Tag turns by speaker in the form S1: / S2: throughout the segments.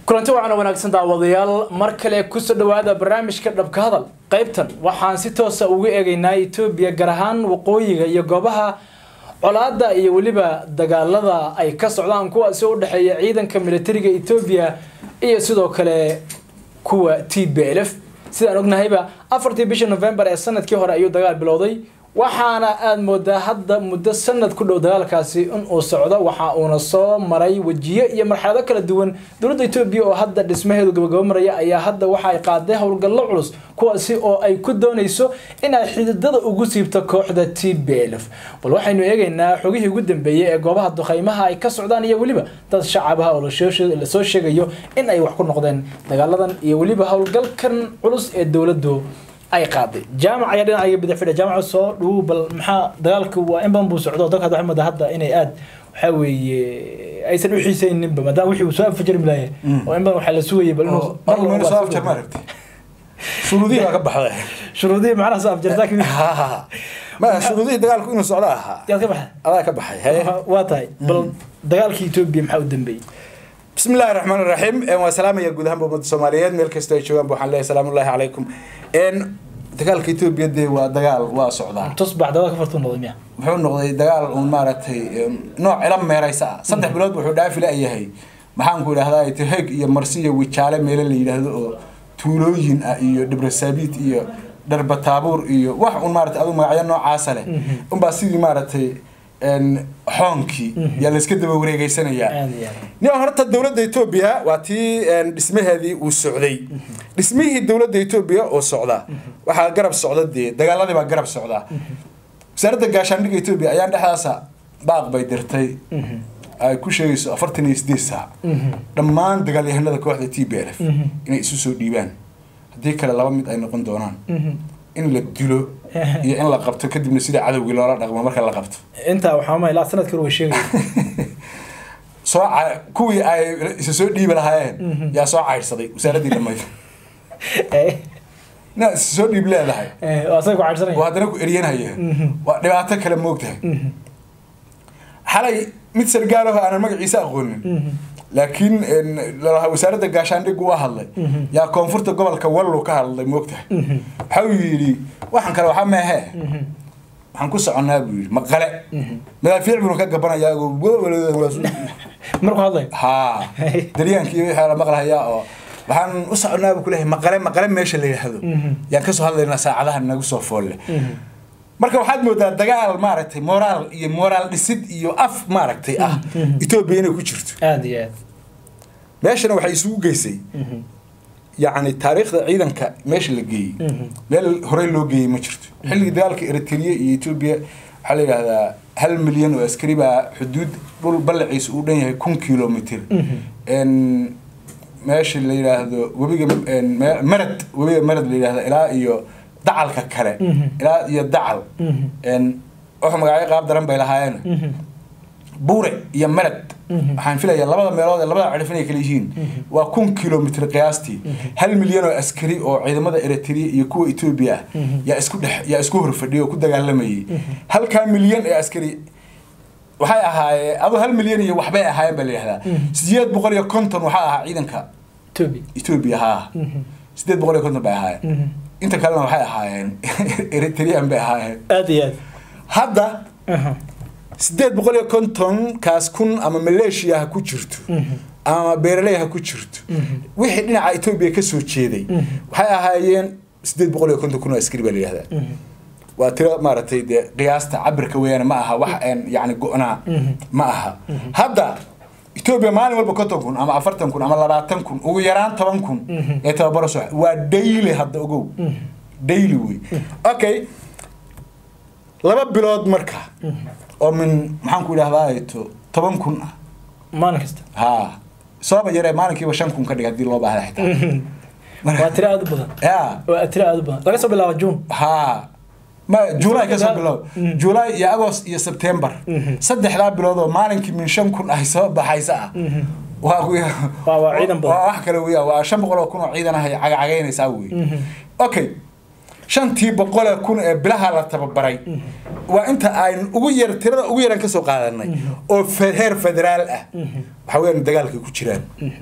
S1: kulanti wacan wanaagsan daawadayaal mar kale kusoo dhawaada barnaamijka dhabka hadal qaybtan waxaan si toosa ugu eegaynaa etoobiya gaar ahaan waqooyiga iyo goobaha colaada iyo weliba dagaalada ay ka socdaan kuwaasi u dhexeeya ciidanka militariga etoobiya iyo sidoo kale kuwa t b l f sidaan ognahayba afartii bishii november ee sanadkii hore ayuu dagaal bilowday waxaana aada moodaa hadda muddo sanad ku dhow dagaalkaasi in uu socdo waxa uuna soo maray wejiyo iyo marxalado kala duwan dowladda etoobiya oo hadda dhismaheedu gabagabo maraya ayaa hadda waxa ay qaaday howlgallo culus kuwaasi oo ay ku doonayso in ay xididada ugu siibto kooxda t b l f bal waxaynu eegaynaa xogihii ugu dambeeyey ee goobaha duqeymaha ay ka socdaan iyo weliba dad shacabaha oo lasoo sheegayo in ay wax ku noqdeen dagaaladan iyo weliba howlgalkan culus ee dowladdu ay qaaday jaamac ayaa dhinacayga bidix fidha jaamaca soo dhowow bal maxaa dagaalka waa in badan buu socdo dalka hadda waxaa hadda inay aad waxaa weeye aysan u xiisayninba maadaama wixii uu soo afjarmi lahaye oo in badan waxaa la sugayay bal inuu mar
S2: marmar soo afjar ma aragti shuruudihii baa ka baxday
S1: shuruudihii macnaha soo afjartaa kamid
S2: ma shuruudihii dagaalku inuu socdo ahaa
S1: yaad ka baxday
S2: adaa ka baxay haye
S1: waa tahay bal dagaalkii etoobiya maxaa u dambeeyey
S2: bismi illaahi raxmaan iraxiim waa salaamaya guud ahaanba ummadda soomaaliyeed meel kastoo ay joogaan waxaan leeyahay salaamullaahi calaykum dagaalka etoobiya dee waa dagaal waa socdaa
S1: tusbax dagaalka ka fartuu noqday miya
S2: wuxuu noqday dagaal uun maaragtay nooc ila meeraysa ah saddex bilood wuxuu dhaafi la-yahay maxaanku idhahdaa teheg iyo marsi iyo wijaale meelo la yidhaahdo oo tuulooyin ah iyo dhibrasaabiit iyo dharbataabuur iyo wax un maarata adu magacyo noocaasa leh unbaa sidii maaragtay xoonkii yaa layska daba wareegeysanayaa nin horta dowladda etoobiya waa tii dhismaheedii uu socday dhismihii dowladda etoobiya oo socda waxaa garab socda dee dagaaladii baa garab socda wasaaradda gaashaandhigga etoobiya ayaan dhexdaasa baaq bay dirtay ay ku sheegayso afartan iyo sideed saac dhammaan dagaalyahanada kooxda t b l f inay isu soo dhiibaan haddii kale laba mid ay noqon doonaan in la dilo iyo in la qabto kadibna sida cadowgii loola dhaqmo marka la qabto
S1: intaa waxaa ma ilaa sanadkii hore way sheegaya
S2: soo kuwii ay isa soo dhiibi lahaayeen yaa soo caydhsaday wasaaraddii dhamayd na isa soo dhiib leedahay
S1: asaga ku caydhsanaya
S2: oo haddana ku eryanhaya waa dhibaato kale moogtahay xalay mid sargaalaho aanan magaciisa aqoonin laakiin wasaaradda gaashaandhiggu u hadlay yaa koonfurta gobolka wallow ka hadlay moogtahay waxa uu yidhi waxaan kale waxaa meehe waxaan ku soconnaa buu yidhi maqale madaafiic buu ka gabanayaa
S1: markuu hadlay
S2: ha daryaankii wixii la maqlahayaa oo waxaan u soconnaa buu kuleeyahay maqale maqale meesha la yidhaahdo yaan kasoo hadlaynaa saacadaha nagu soo foolle marka waxaad moodaa dagaal maaragtay moraal iyo moraal dhisid iyo af maaragtay ah etoobiya inay ku jirto
S1: aada iyo aad
S2: meeshana waxay isugu geysay yacni taariikhda ciidanka meesha la geeyey meel horey loo geeyey ma jirto xilligii dagaalka eritrea iyo etoobiya waxaa la yidhahdaa hal milyan oo askari baa xuduud dhul ballaciisa uu dhan yahay kun kilomitr meesha la yidhaahdo webiga marad webiga marad la yidhahda ilaa iyo dacalka kale ilaa iyo dacal wuxuu magacyo qaab daran bay lahaayeen buure iyo marad waxaan filayaa labada meelood ee labada cirif inay kala yihiin waa kun kilomitr qiyaastii hal milyan oo askari oo ciidamada eritrea iyo kuwa etoobiya ah yaa isku dhex yaa isku horfadhiyay oo ku dagaalamayay halkaa milyan ee askari waxay ahaayeen adu hal milyan iyo waxbay ahaayeen baa la yihahdaa sideed boqol iyo konton waxaa ahaa ciidanka
S1: etoobiya
S2: etoobiya haa sideed boqol iyo konton bay ahaayeen inta kalena waxay ahaayeen eritrean bay ahaayeen
S1: aada iyo aad
S2: hadda sideed boqol iyo kontonkaas kun ama maleeshiya ha ku jirto ama beeraley ha ku jirto wixii dhinaca etoobiya kasoo jeeday waxay ahaayeen sideed boqol iyo konton kun oo askari baa la yihahdaa waa tiro maaragtay dee qiyaasta cabirka weeyaan ma aha wax een yacni go-naa ma aha hadda etoobiya maalin walba konton kun ama afartan kun ama labaatan kun ugu yaraan toban kun ee tababaro soo waa daily hadda ogow daily wey okay laba bilood marka oo min maxaan ku idhahdaa to toban kun ah
S1: maalin kasta
S2: ha sooba yaree maalinkiiba shan kun ka dhig haddii loo baahda xitaa
S1: waa tiro aada u badan
S2: ya
S1: waa tiro aada u badan laga soo bilaabo june
S2: ha ma july ka soo bilow july iyo agost iyo september saddexdaa bilood oo maalinkii min shan kun ay soo baxaysa ah waa
S1: Waa- waa ciidan badan.
S2: waa wax kale weya waa shan boqol oo kun oo ciidan ah ay cagacagaynaysaa wey okay shantii boqolee kun ee bilaha la tababaray waa inta aynu ugu yar tirada ugu yaran kasoo qaadanay oo fe- heer federaal ah waxa weeyaan dagaalkay ku jiraan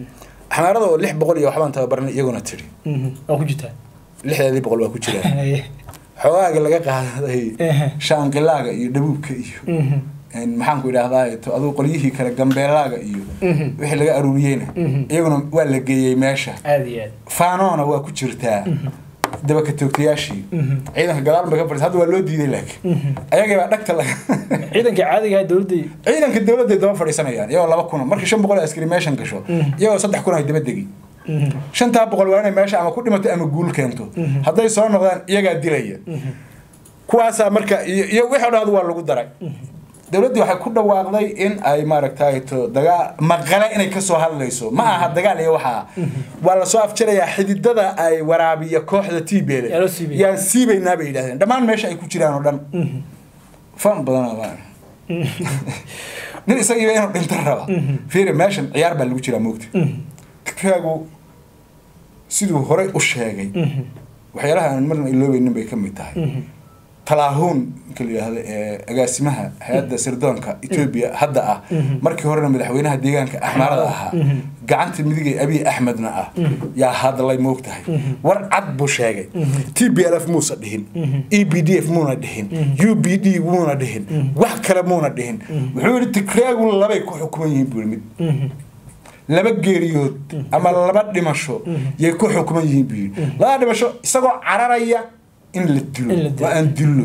S2: xamaarada oo lix boqol iyo waxbaan tababarnay iyaguna tidhi
S1: waa ku jirtaa
S2: lixdeedii boqol waa ku jiraan xoogaaga laga qaaday shaanqilaaga iyo dhabuubka iyo maxaanku idhaahdaa to aduu qolyihii kale gambeelaaga iyo wixii laga aruuriyeyna iyaguna waa la geeyey meesha
S1: aada iyo aad
S2: faanoona waa ku jirtaa dabaka toogtayaashii ciidanka gadaal bay ka fadhisa hadda waa loo diiday laakiin ayagii baa dhagta laga
S1: ciidanka caadiga ah dowladda
S2: ciidanka dowladday daba fadhiisanayaan iyagoo laba kuna markii shan boqol oo askari meeshan gasho iyagoo saddex kun ay daba degi shantaa boqol waa inay meesha ama ku dhimato ama guul keento hadday soo noqdaan iyagaa dilaya kuwaasaa marka iyo iyo wixii o dhan waa lagu daray dowladdii waxay ku dhawaaqday in ay maaragtay to dagaal maqale inay kasoo hadlayso ma aha dagaal iyo waxaa waa lasoo afjarayaa xididada ay waraabiya kooxda t b
S1: Yaa loo siibaya.
S2: yaan siibaynaa bay yidhahdeen dhammaan meesha ay ku jiraan oo dhan fan badan baa nin isagiiba inuu dhinto raba fiiri meeshan ciyaar baa lagu jiraa moogta kaagu siduu horey u sheegay waxyaalaha aan marna iloobeynin bay ka mid tahay talaahuun ninka la yidhaahdo ee agaasimaha hay-adda sirdoonka etoobiya hadda ah markii horena madaxweynaha deegaanka axmaarada ahaa gacanta midigay abiy axmedna ah yaa hadlay moog tahay war cad buu sheegay t b l f muusa dhihin e b d f muuna dhihin u b d muuna dhihin wax kale muuna dhihin wuxuu yidhi tikraagu labay ku xukuman yihiin buu yidhi mid laba geeriyood ama laba dhimasho yay ku xukuman yihiin buu yidhi laba dhimasho isagoo cararaya in la dilo
S1: In la dilo.
S2: waa aan dillo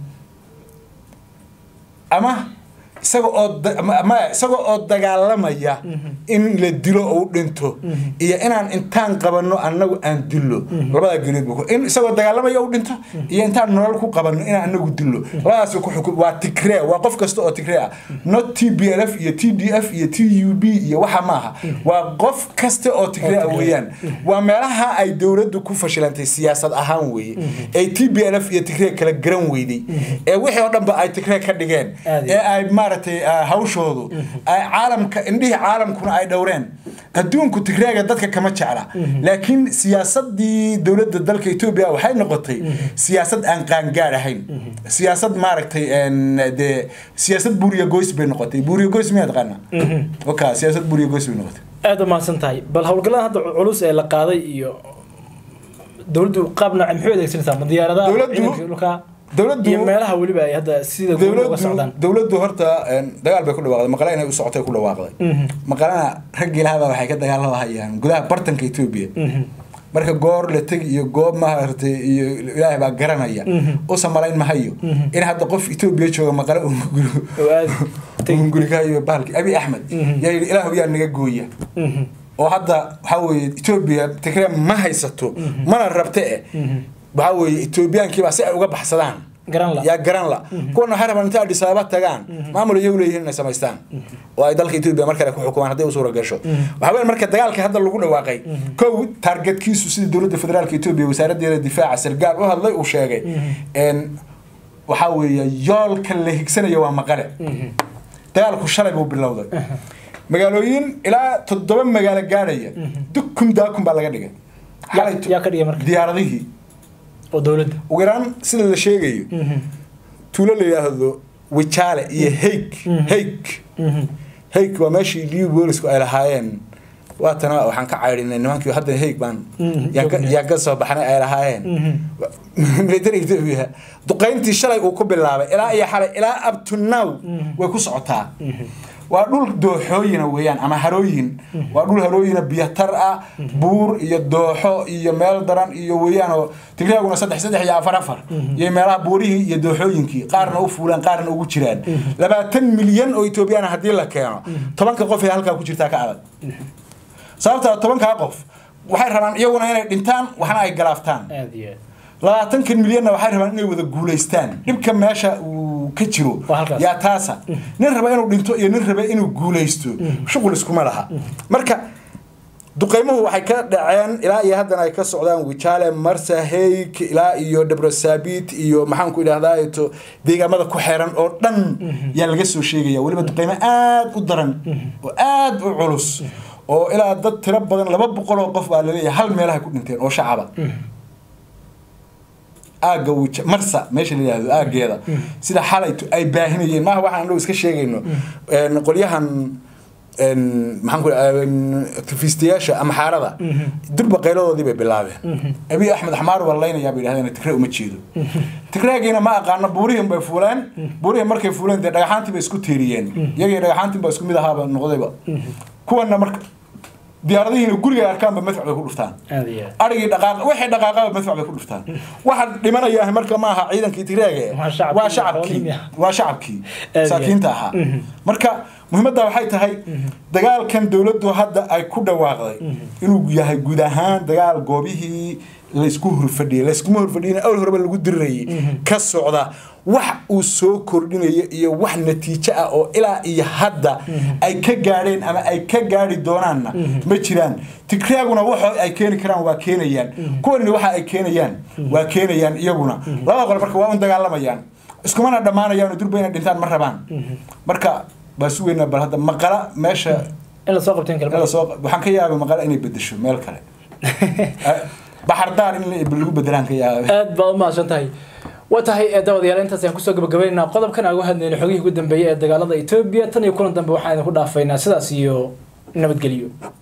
S2: ama isaga oo da- ama- ama isaga oo dagaalamaya in la dilo oo u dhinto iyo inaan intaan qabanno annagu aan dillo labadaa geeriyood buu ku- in isagoo dagaalamaya u dhinto iyo intaan nolol ku qabanno inaan annagu dillo labadaas ku xukum waa tigree waa qof kasta oo tigree ah not t b l f iyo t d f iyo t u b iyo waxa maaha waa qof kasta oo tigree ah weeyaan waa meelaha ay dowladdu ku fashilantay siyaasad ahaan weeye ee t b l f iyo tigree kala garan weyday ee wixii oo dhanba ay tigree ka dhigeen
S1: Aad iyo
S2: ee ay maaragtay ah, hawshoodu ay caalamka indhihii caalamkuna ay dhowreen adduunku tigreega dadka kama jecla laakiin siyaasadii dowladda dalka etoobiya waxay noqotay siyaasad aan qaangaad ahayn siyaasad maaragtay een, dee siyaasad buuriya goys bay noqotay buuriya goys miyaa taqaana oka siyaasad buuriya goys bay noqotay
S1: aada u mahadsan tahay bal howlgallada hadda culus ee la qaaday iyo dowladdu qaab nooce maxay u adeegsanaysaa ma diyaaradaha
S2: Dowladdu-
S1: ciidanka dhulka
S2: dowladdu-
S1: iyo meelaha weliba ay hadda sida guud uga
S2: dowladdu
S1: socdaan
S2: dowladdu horta een, dagaal bay ku dhawaaqday maqale inay u socotay ku dhawaaqday maqalena raggii lahabaa waxay ka dagaalamahayaan gudaha bartanka etoobiya marka goor la tegi iyo goob maaragtay iyo ilaahay baa garanaya usa malayn mahayo in hadda qof etoobiya jooga maqale uu
S1: oo aada tegi
S2: gurigayo bahalki abi axmed yaa yidhi ilaahu yaa naga gooya oo hadda waxaa weeye etoobiya tigree ma haysato mana rabte eh waxaa weeye etoobiyaankiibaa si ay uga baxsadaan
S1: garan la
S2: yaa garan la kuwana waxay rabaan intay Addis Ababa tagaan maamul iyagu leeyihiin inay samaystaan oo ay dalka Ethiopia mar kale ku xukumaan haddii uu suura gasho waxa weyn marka dagaalka hadda lagu dhawaaqay kow targetkiisu sida dowladda federaalka Ethiopia wasaaraddeeda difaaca sargaal u hadlay uu sheegay in waxa weeye yoolka la higsanayo waa maqale dagaalku shalay buu bilowday magaalooyin ilaa toddoba magaalo gaadhaya dukum daakum baa laga dhigay
S1: yaa yaa ka dhigay marka
S2: diyaaradihii
S1: oo dowladda
S2: ugu yaraan sida la sheegayo tuulo la yidhaahdo wijaale iyo heyg heyg heyg waa meeshii liu boolisku ay lahaayeen waatana waxaan ka cayrinay nimankii hadda heyg baan yaan ka- yaan ka soo baxnay ay lahaayeen military ethiopia duqayntii shalay uu ku bilaabay ilaa iyo xalay ilaa up to now way ku socotaa waa dhul dooxooyina weeyaan ama harooyin waa dhul harooyina biyatar ah buur iyo dooxo iyo meel daran iyo weeyaan oo tigreeguna saddex saddex iyo afar afar iyo meelaha buurihii iyo dooxooyinkii qaarna u fuulaan qaarna ugu jiraan labaatan milyan oo etoobiyana haddii la keeno tobanka qof ee halkaa ku jirtaa ka adag sababtaa tobankaa qof waxay rabaan iyaguna inay dhintaan waxna ay galaaftaan
S1: aada iyo aad
S2: labaatankan milyanna waxay rabaan inay wada guulaystaan dhibka meesha uu ka jiro
S1: Waa halkaas.
S2: yaa taasa nin raba inuu dhinto iyo nin raba inuu guulaysto shuqul iskuma laha marka duqeymuhu waxay ka dhaceen ilaa iyo haddana ay ka socdaan wijaale marsa heyk ilaa iyo dhabrosabit iyo maxaanku idhahdaa to deegaamada ku xeeran oo dhan yaa laga soo sheegaya weliba duqeymo aad u daran oo aad u culus oo ilaa dad tiro badan laba boqol oo qof baa laleeyahay hal meelaha ku dhinteen oo shacaba aagga wija marsa meesha la yidhaahdo aaggeeda sida xalaytu ay baahinayeen maaha waxaan dhow iska sheegayno een, qolyahan maxaan ku activistiyaasha ama xaarada durba qayladoodii bay bilaabeen abiy axmed xamaar waa laynayaa bay yidhahdeen tigre uma jeedo tigraagiina ma aqaano buurihin bay fuuleen buurihin markay fuuleen dee dhagaxaantii bay isku tiiriyeen iyagii dhagaxaantii baa isku mid ahaaba noqdayba kuwana marka diyaaradihiina guriga arkaanba madfac bay ku dhuftaan arigii dhaqaaq wixii dhaqaaqaba madfac bay ku dhuftaan waxa dhimanaya marka ma aha ciidankii tigreege waa shacabkii waa shacabkii saakiinta ahaa marka muhiimadda waxay tahay dagaalkan dowladdu hadda ay ku dhawaaqday inuu yahay guud ahaan dagaal goobihii laysku horfadhiyay layskuma horfadhiyin awal horeba lagu dirirayay ka socda wax uu soo kordhinayo iyo wax natiijo ah oo ilaa iyo hadda ay ka gaadheen ama ay ka gaadhi doonaanna ma jiraan tigreaguna waxa ay keeni karaan waa keenayaan kuwanina waxa ay keenayaan waa keenayaan iyaguna labada qole marka waa un dagaalamayaan iskumana dhammaanayaan durba inay dhintaan ma rabaan marka baa sugeynaa bal hadda maqala meesha
S1: in lasoo qabteen
S2: lasoo waxaan ka yaabay maqala inay bedesho meel kale baxardaar in lagu bedelaan ka yaabay
S1: aad baad u mahadsan tahay waa tahay daawadayaal intaas ayaan kusoo gabagabaynaynaa qodobkan aan uga hadlayna xogihii ugu dambeeyay ee dagaalada etoobiya tan iyo kulan dambe waxaan idinku dhaafaynaa sidaas iyo nabadgelyo